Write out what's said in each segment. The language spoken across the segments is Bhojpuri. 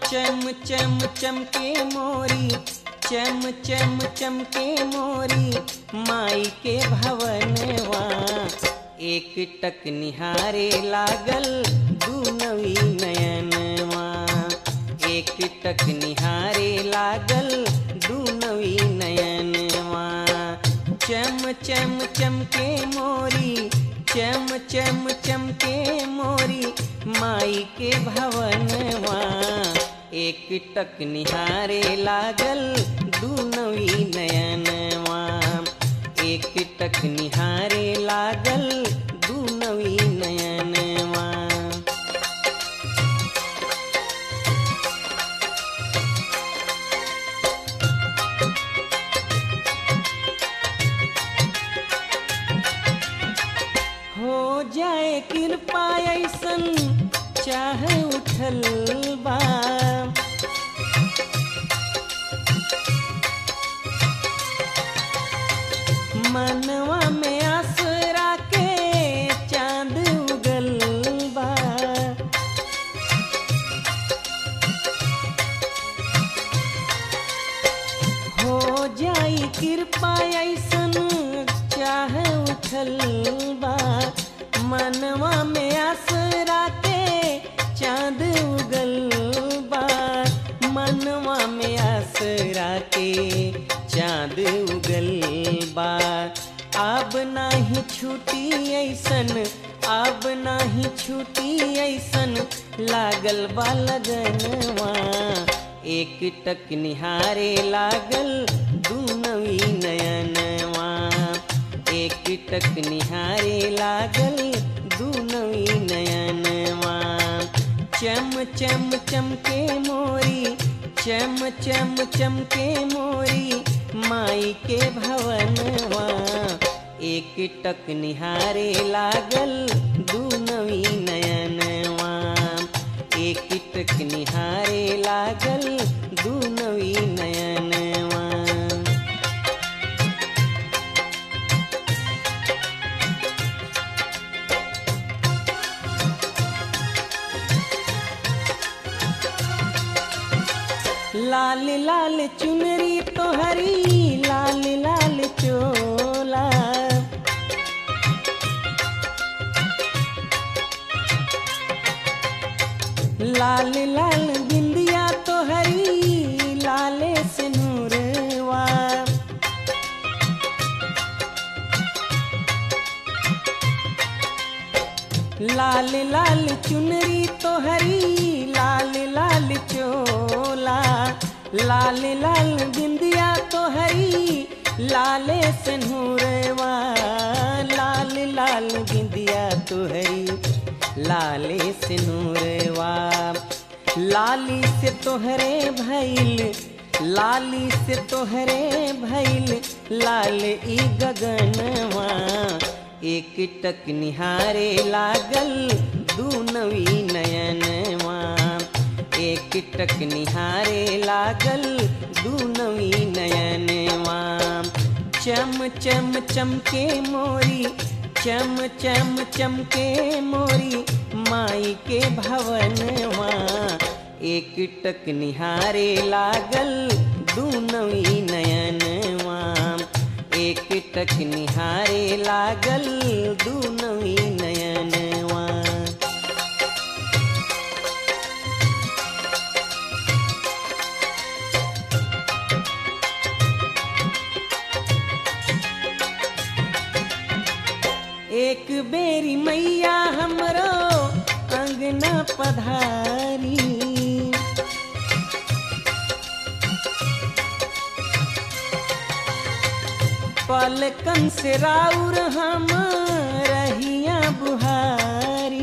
चम चम चमके मोरी चम चम चमके मोरी माई के भवनवा एक टक निहारे लागल दुनवी नयनवा एक टक निहारे लागल दुनवी नयनवा चम चम चमके मोरी चम चम चमके मोरी माई के भवनवा एक टक निहारे लागल दुनवी नयनवा एक टक निहारे लागल दुनवी नयनवा हो जाए कृपा ऐसन चाह उठल बा मनवा में आसरा के चांद उगल बा हो जाई कृपा ऐसन चाह उठल बा मनवा में आसरा के चांद उगल बा मनवा में आसरा के चांद उगल बा अब नाही छूटी ऐसन अब नाही छूटी ऐसन लागल बा लगनवा एक टक निहारे लागल दुनवी नयनवा एक टक निहारे लागल दुनवी नयनवा चम चम चमके मोरी चम चम चमके मोरी माई के भवनवा एक टक निहारे लागल दुनवी नयनवा एक टक निहारे लागल दुनवी नयनवा लाल लाल चुनरी तोहरी लाल लाल चोला लाल लाल बिंदिया तोहरी लाले से नूरवा लाल लाल चुनरी तोहरी लाल लाल चोला लाल लाल बिंदिया तोहरी लाले से नूरवा लाल लाल बिंदिया तोहरी लाले से नूरवा लाली से तोहरे भैल लाली से तोहरे भैल लाल ई गगनवा एक टक निहारे लागल दुनवी नयनवा एक टक निहारे लागल दुनवी नयनवा चम चम चमके मोरी चम चम चमके मोरी माई के भवनवा एक टक निहारे लागल दुनवी नयनवा एक टक निहारे लागल दुनवी नयनवा एक बेरी मैया हमरो अंगना पधारी पलकन से राउर हम रहिया बुहारी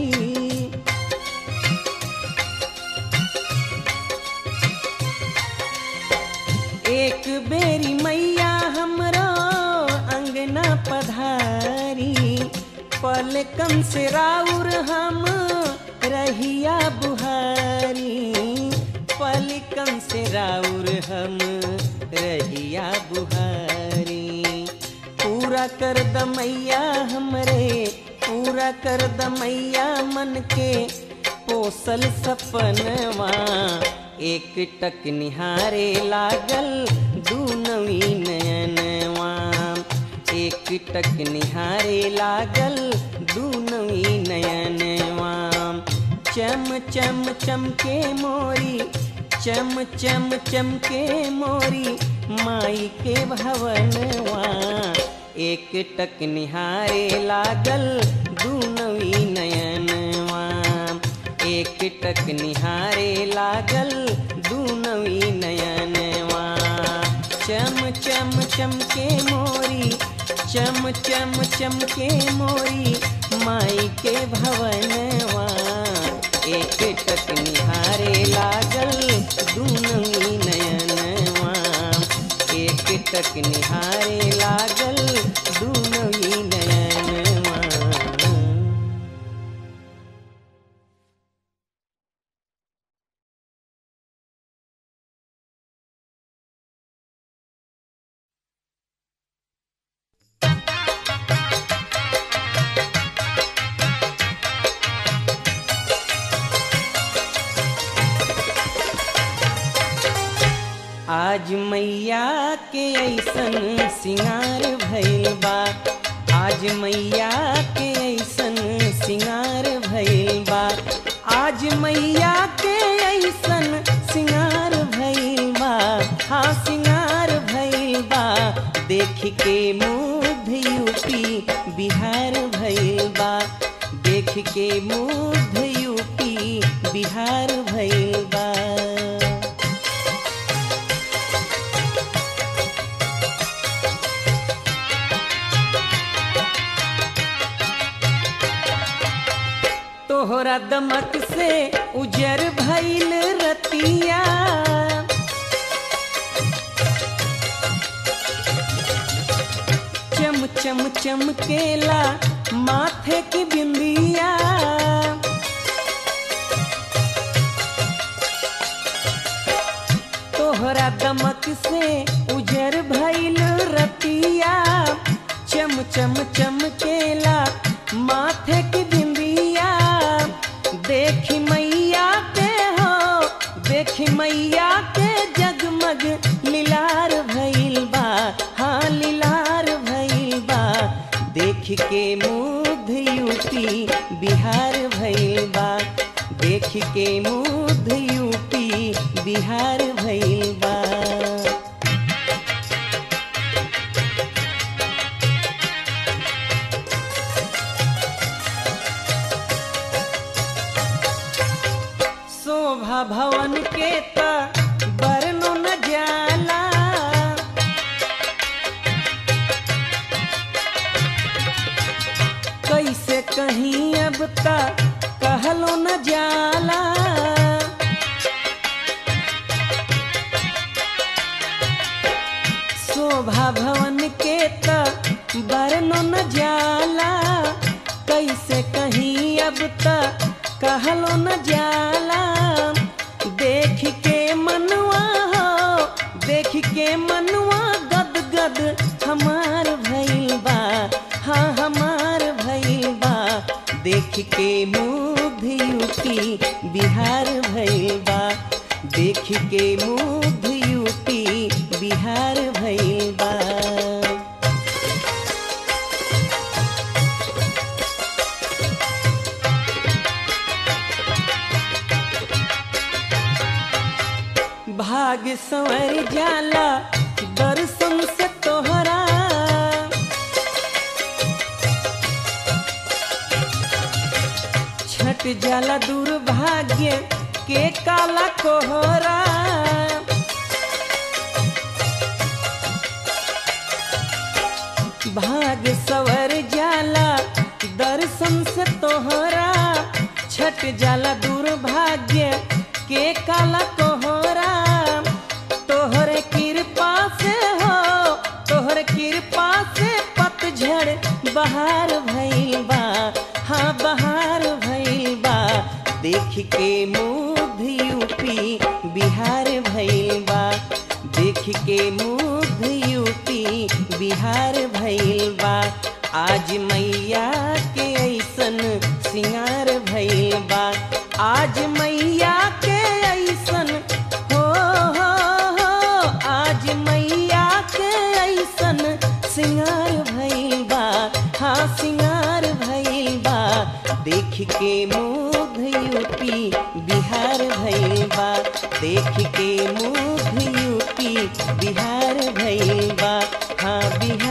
एक बेरी मैया हमरो अंगना पधारी पलकन से राउर हम रहिया बुहारी पलकन से राउर हम रहिया बुहारी पूरा कर द मैया हमरे पूरा कर द मैया मन के पोसल सपनवा एक टक निहारे लागल दू नवी नयनवा एक टक निहारे लागल दू नवी नयनवा चम चम चमके मोरी चम चम चमके मोरी माई के भवनवा एक टक निहारे लागल दू नवी नयनवा एक टक निहारे लागल दू नवी नयनवा चम चम चमके मोरी चम चम चमके मोरी माई के भवनवा एक टक निहारे लागल दू नवी नयनवा एक टक निहारे लागल दू नवी नयनवा आज मैया के ऐसन सिंगार भइल बा आज मैया के ऐसन सिंगार भइल बा आज मैया के ऐसन सिंगार भइल बा हाँ सिंगार भइल बा देख के मुग्ध यूपी बिहार भइल बा देख के मुग्ध यूपी बिहार भइल बा तोहरा दमक से उजर भइल रतिया चम चम चमकेला माथे की बिंदिया तोहरा दमक से उजर भइल रतिया चम चम चमकेला माथे की बिंदिया देखी मैया के हो देखी मैया के जगमग लीलार भइल बा हाँ लीलार भइल बा देख के मुग्ध यूपी बिहार भइल बा देख के मुग्ध यूपी बिहार भइल बा शोभा भवन के त बरनो न जाला कैसे कहीं अब तक कहलो न जाला शोभा भवन के त बरनो न जाला कैसे कहीं अब तक कहलो न जाला देख के मनवा हो देख के मनवा गद गद हमार भइल बा हाँ हमार भइल बा देख के मुग्ध यूपी बिहार भइल बा देख के मुग्ध यूपी बिहार भइल बा भाग संवर जाला दर्शन से तोहरा छट जाला दुर्भाग्य के काला कोहरा भाग सवर जाला दर्शन से तोहरा छट जाला दुर्भाग्य के काला कोहरा तोहरे कृपा से हो तोहरे कृपा से पतझड़ बहार भइल बा हाँ बहार भइल बा देख के मुग्ध यूपी बिहार भइल बा देख के मुग्ध यूपी बिहार भइल बा आज मैया के ऐसन सिंगार भइल बा आज मैया के ऐसन देख के मुग्ध यूपी बिहार भइल बा देख के मुग्ध यूपी बिहार भइल बा हाँ बिहार